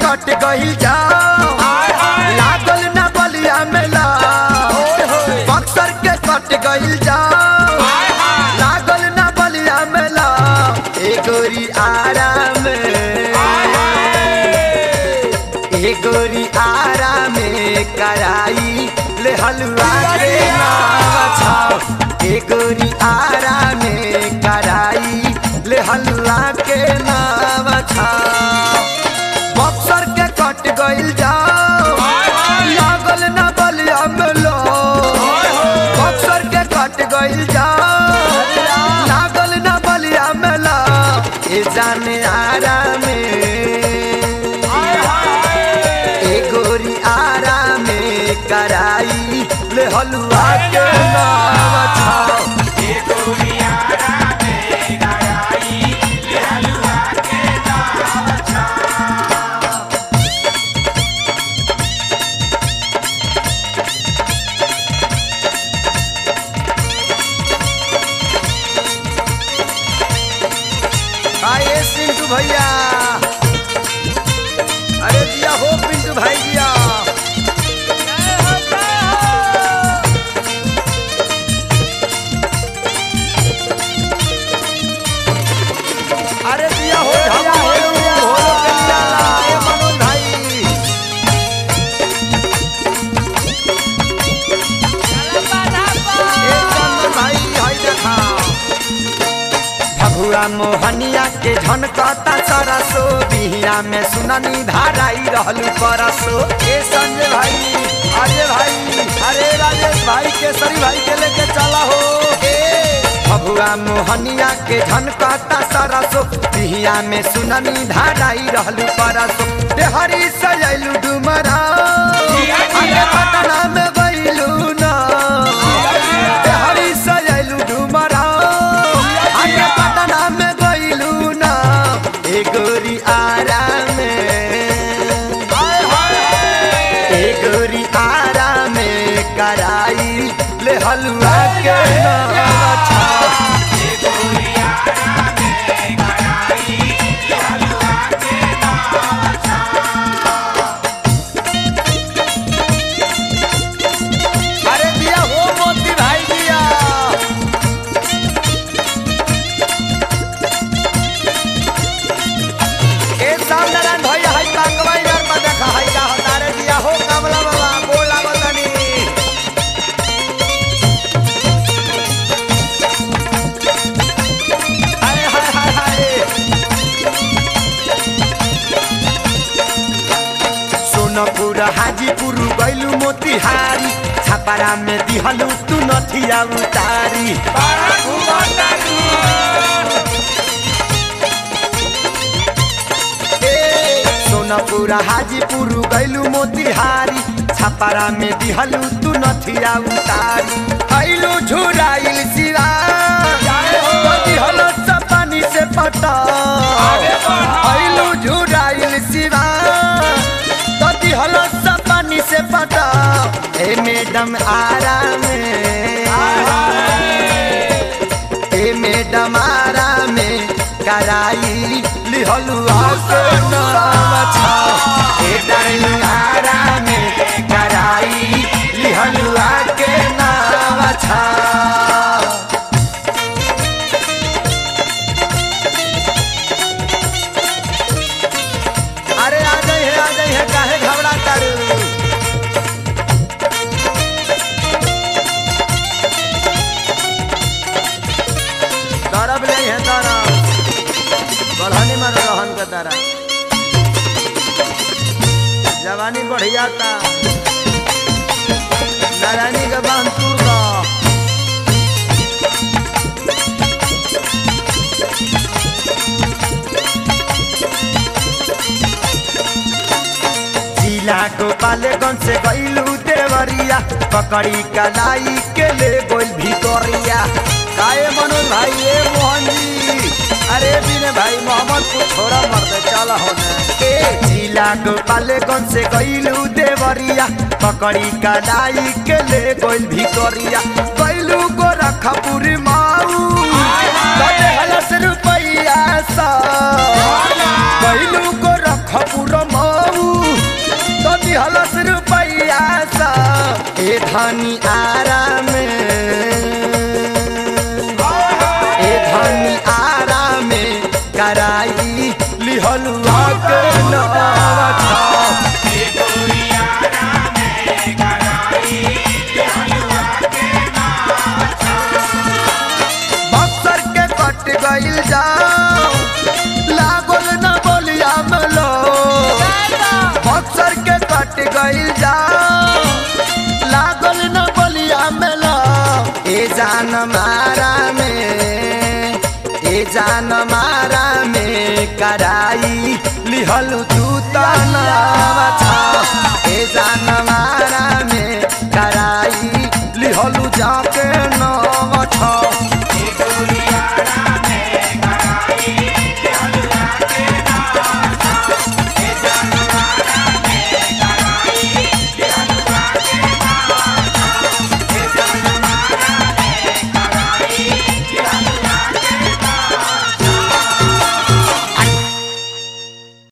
कट गइल जाओ लागल ना बलिया मेला बक्सर के कट गइल जाओ लागल ना बलिया मेला ए गोरी आराम ए गोरी आराम कराई ले हलवा के नाम छाओ ए गोरी आराम कराई ले हलवा के नाम छाओ बक्सर के कट गइल जाओ लागल ना बलिया मेलो बक्सर के कट गइल जाओ लागल ना बलिया मेला ए जाने आराम ए गोरी आराम कराई ले हलवा के नाम छाओ आइए पिंटू भैया अरे दिया हो पिंटू भाई दिया अरे दिया हो ढम भोलू भोलू के दिया ला, ए मनोज भाई ए चंदन भाई हई देखा भगुआ मोहनिया के झनकता सरसो बिहिया में सुननी धाराई रहलू परसो ए संजय भाई अजय भाई अरे राजेश भाई केसरी भाई के लेके चला हो ए भगुआ मोहनिया के झनकता सरसो बिहिया में सुननी धाराई रहलू परसो देहरी सजैलू डुमरा आगे पटना में गइलू ना देहरी सजैलू डुमरा आगे पटना में गइलू ना ए गोरी आराम ए गोरी आराम कराई ले हलवा के नाम छा अरे दिया हो मोती भाई दिया ए साल नारायण भैया हाई कांगवा यार में देखा हाई का हतारे दिया हो कमला बाबा बोला बतनी हाय हाय हाय हाय सोनपुर हाजीपुर गैलू मोतिहारी छापारा में दिहलू तू नथिया उतारी ए, सोनपुर हाजीपुर गैलू मोतिहारी छापारा में दिहलू तू नथिया उतारी ऐलू झुराइल सिरा दिहल पानी से पटा ऐलू झुराइल सिरा तती हलस पानी से पटा ए मैडम आराम ए मैडम आराम कराई लिहलु आके नाम छा ए डार्लिंग आराम कराई लिहलु आके नाम छा अरे आ जाई है आ जाई है काहे घबरा तारू तरब ले है तरब बढ़ानी मारो रहन के तारा जवानी बढ़िया ता नारायणी के बांध तूर दा जिला गोपालगंज से गईलू देवरिया पकड़ी कलाई के ले गोल भितरिया काए मनोज भाई ए मोहन जी अरे बिने भाई मोहम्मद को छोड़ा मर दे चल होने ए जिला गोपालगंज से गईलू देवरिया पकड़ी कलाई के ले गोल भितरिया गईलू गोरखपुर माऊ कटे हलस रुपैया सा गईलू गोरखपुर माऊ ए धनी आराम ए धनी आराम कराई लिहलुआ के नवा छाव बक्सर के कट गइल जाओ लागल न बोलिया मलो बक्सर के कट गइल जाओ लागल न बोलिया मलो ए जान मारा में ए जान मारा में कराई लिहलु तू तनावा छा ए जान मारा में कराई लिहलु जाके